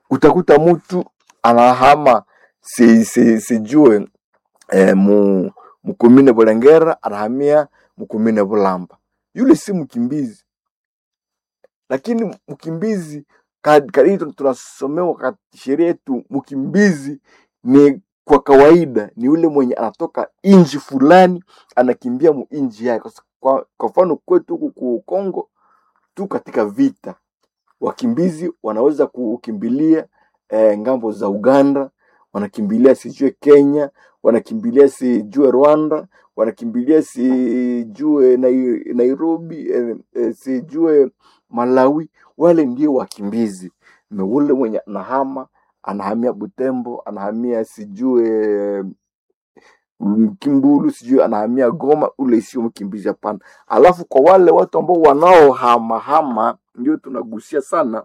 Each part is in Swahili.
utakuta mtu anahama si, si, sijue eh, mu mkumine Bulengera anahamia mkumine Bulamba. Yule si mkimbizi, lakini mkimbizi kadiri tunasomewa katika sheria yetu, mkimbizi ni kwa kawaida ni yule mwenye anatoka inji fulani anakimbia mu inji yake. Kwa, kwa mfano kwetu huku ku Kongo tu katika vita, wakimbizi wanaweza kukimbilia eh, ngambo za Uganda, wanakimbilia sijue Kenya, wanakimbilia sijue Rwanda, wanakimbilia sijue Nai- Nairobi, eh, eh, sijue Malawi. Wale ndio wakimbizi. Na ule mwenye anahama anahamia Butembo, anahamia sijue Kimbulu, sijui anahamia Goma, ule sio mkimbizi, hapana. Alafu kwa wale watu ambao wanaohamahama, ndio tunagusia sana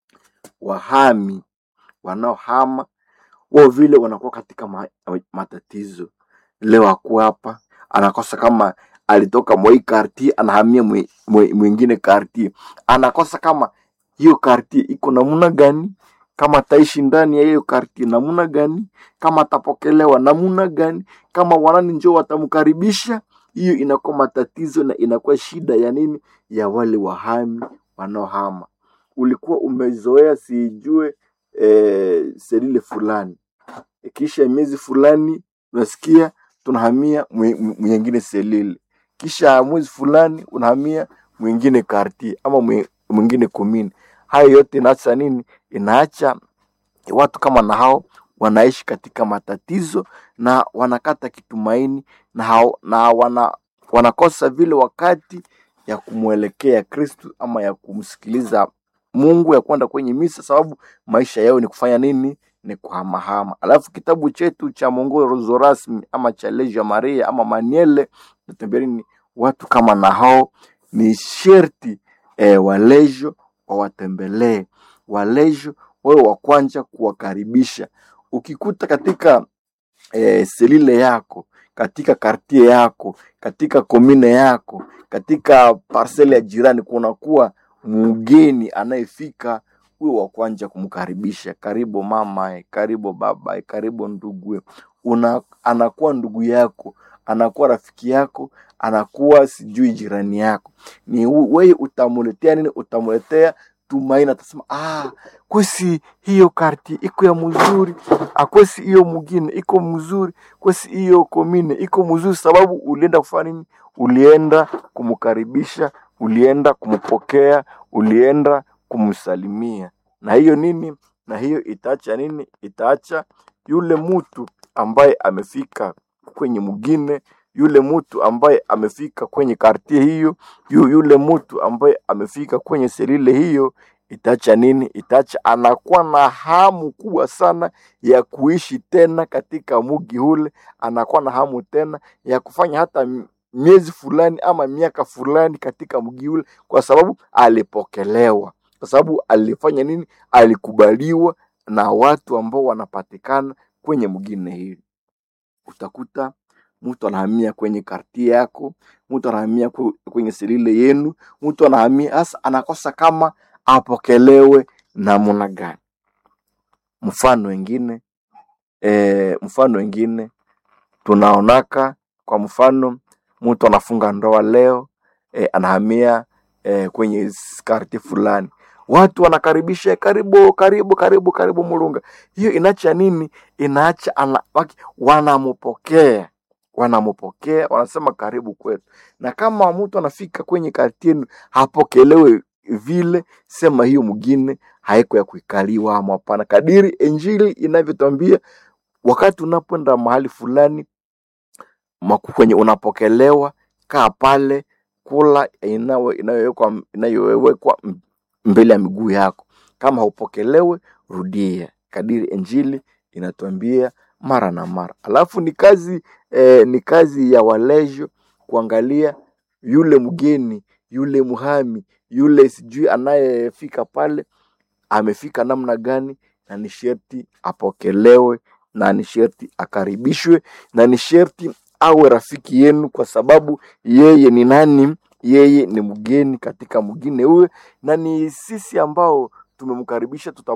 wahami wanaohama wao vile wanakuwa katika ma, matatizo. Leo ako hapa anakosa kama alitoka mwai karti anahamia mwe- mwe- mwingine karti, anakosa kama hiyo karti iko namna gani, kama ataishi ndani ya hiyo karti namna gani, kama atapokelewa namna gani, kama wanani njoo watamkaribisha. Hiyo inakuwa matatizo na inakuwa shida ya nini, ya wale wahami wanaohama. Ulikuwa umezoea sijue eh, selile fulani kisha miezi fulani unasikia tunahamia mwe- mwe- mwingine selile, kisha mwezi fulani unahamia mwingine karti ama mwe- mwingine komini. Hayo yote inaacha nini? Inaacha watu kama na hao wanaishi katika matatizo na wanakata kitumaini na, hao, na wana, wanakosa vile wakati ya kumwelekea Kristu ama ya kumsikiliza Mungu ya kwenda kwenye misa, sababu maisha yao ni kufanya nini? Ni kuhamahama. Alafu kitabu chetu cha mwongozo rasmi ama cha Legio Maria ama Maniele natembea nini, watu kama na hao ni sherti eh, walejo wawatembelee, walejo wawe wa kwanza kuwakaribisha. Ukikuta katika eh, selile yako katika kartie yako katika komine yako katika parsele ya jirani kunakuwa mgeni anayefika huyo wa kwanza kumkaribisha karibu mama karibu baba karibu ndugu una anakuwa ndugu yako anakuwa rafiki yako anakuwa sijui jirani yako ni u- wewe utamuletea nini utamuletea tumaini atasema ah kwesi hiyo karti iko ya mzuri akwesi hiyo mugine iko mzuri kwesi hiyo komine iko mzuri sababu ulienda kufanya nini ulienda kumkaribisha ulienda kumpokea ulienda kumsalimia na hiyo nini na hiyo itaacha nini itaacha yule mtu ambaye amefika kwenye mugine yule mtu ambaye amefika kwenye kartie hiyo yu, yule mtu ambaye amefika kwenye selile hiyo itaacha nini itaacha anakuwa na hamu kubwa sana ya kuishi tena katika mugi ule anakuwa na hamu tena ya kufanya hata m- miezi fulani ama miaka fulani katika mji ule kwa sababu alipokelewa kwa sababu alifanya nini alikubaliwa na watu ambao wanapatikana kwenye mgine hili utakuta mtu anahamia kwenye kartie yako mtu anahamia kwe- kwenye selile yenu mtu anahamia hasa anakosa kama apokelewe namna gani mfano wengine e, mfano wengine tunaonaka kwa mfano mtu anafunga ndoa leo e, anahamia e, kwenye karti fulani watu wanakaribisha karibu karibu karibu karibu mulunga hiyo inaacha nini inaacha ana, waki- wanampokea wanampokea wanasema karibu kwetu na kama mtu anafika kwenye karti yenu hapokelewe vile sema hiyo mwingine haiko ya kuikaliwa ama hapana kadiri injili inavyotwambia wakati unapoenda mahali fulani maku- kwenye unapokelewa kaa pale kula inayo- inayowekwa inayowekwa m- mbele ya miguu yako kama haupokelewe rudia kadiri injili inatuambia mara na mara alafu ni kazi eh, ni kazi ya walejo kuangalia yule mgeni yule muhami yule sijui anayefika pale amefika namna gani na ni sherti apokelewe na ni sherti akaribishwe na ni sherti awe rafiki yenu kwa sababu yeye ni nani yeye ni mgeni katika mgine huwe na ni sisi ambao tumemkaribisha